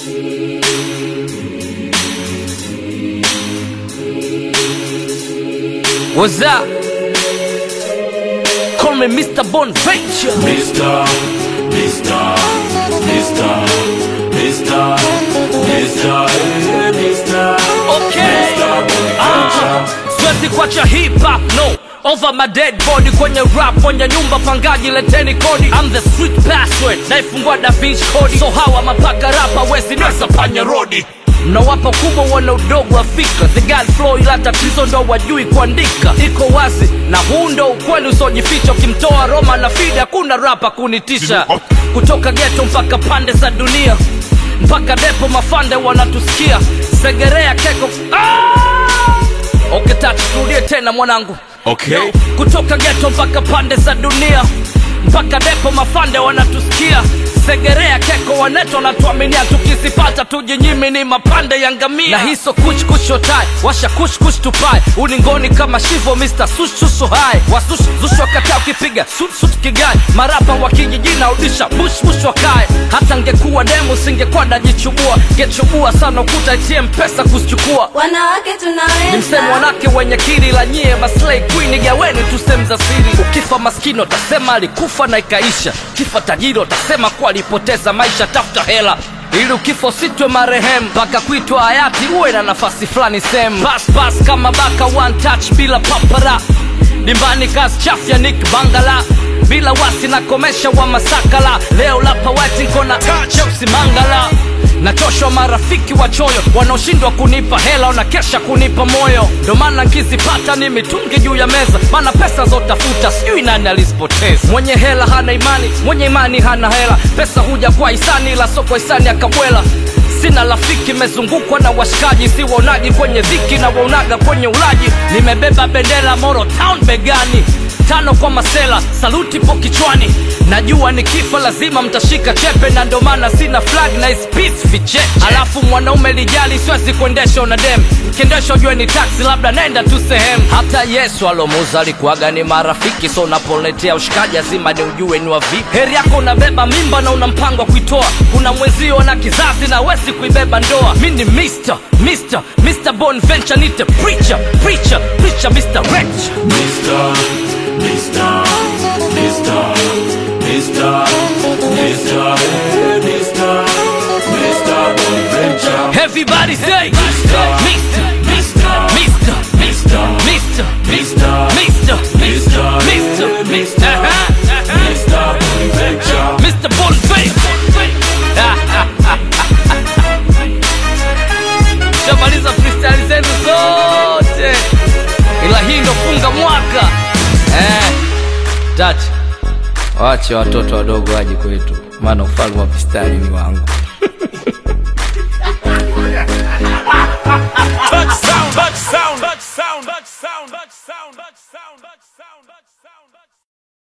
What's up? Call me Mr. Bonventure. Mr. Mr. Mr. Mr. Mr. eh, Mr. Okay. Mr. Ah, siwezi kuacha hip hop no over my dead body kwenye rap kwenye nyumba pangaji leteni kodi I'm the street password naifungua da Vinci kodi so hawa mapaka rapa wezi nasa panya rodi mnawapa kubwa wana udogo wa fikra the god flow ila tatizo ndo wajui kuandika iko wazi na huu ndo ukweli usiojificha ukimtoa roma na fida hakuna rapa kunitisha kutoka geto mpaka pande za dunia mpaka depo mafande wanatusikia segerea keko ah! okay, tatu turudie tena mwanangu Okay. kutoka geto mpaka pande za dunia mpaka depo mafande wanatusikia segerea keko waneto wanatuaminia tukizipata tujinyimi ni mapande ya ngamia na hiso kuchkushotai washa kushkush tupai ulingoni kama shivo mr sushushu hai wasush zush wakataa ukipiga sutsut kigai marapa wa kijijina udisha bushbush wakae hata ngekuwa demu singekuwa najichubua ngechubua sana ukuta itie mpesa kuzichukua wanawake ni msemo tunaweza wanake wenye kiri la nyie maslay queen gaweni tu sehemu za siri ukifa maskini utasema alikufa na ikaisha kifa tajiri utasema kuwa alipoteza maisha tafuta hela ili ukifa usitwe marehemu mpaka kuitwa hayati uwe na nafasi fulani sehemu paspas kama baka one touch bila papara dimbani kazi chafya nik bangala bila wasi na komesha wa masakala leo lapa wetinkona cheusi mangala nachoshwa marafiki wachoyo wanaoshindwa kunipa hela wanakesha kunipa moyo ndo maana nkizipata ni mitungi juu ya meza maana pesa zotafuta sijui nani alizipoteza mwenye hela hana imani mwenye imani hana hela pesa huja kwa hisani ila so kwa hisani akabwela sina rafiki mezungukwa na washikaji si waonaji kwenye dhiki na waonaga kwenye ulaji nimebeba bendera moro town begani tano kwa masela saluti po kichwani najua nikifa lazima mtashika chepe na ndo maana sina flag na ispis vicheche alafu mwanaume lijali siwezi kuendesha una dem kiendesha ujue ni taksi labda naenda tu sehemu hata yesu alomuza alikuwaga ni marafiki so unapoletea ushikaji lazima ni ujue ni wa vipi heri yako unabeba mimba na una mpango wa kuitoa kuna mwezio na kizazi na wezi kuibeba ndoa mi ni mr mr mr bonventure nite preacher preacher preacher mr rich Mr. Mr. Mr. Mr. Mr. eh, Mr. Mr. Bonventure. Everybody say Mr. Mr. Mr. Mr. Mr. Mr. Mr. Mr. Mr. Mr. eh, Mr. Uh-huh, uh-huh. Mr. Bonventure. Mr. Bonfay. Shamaliza freestyle zenu zote, ila hii ndo funga mwaka eh. Tati, wache watoto wadogo waje kwetu, maana ufalme wa mistari ni wangu.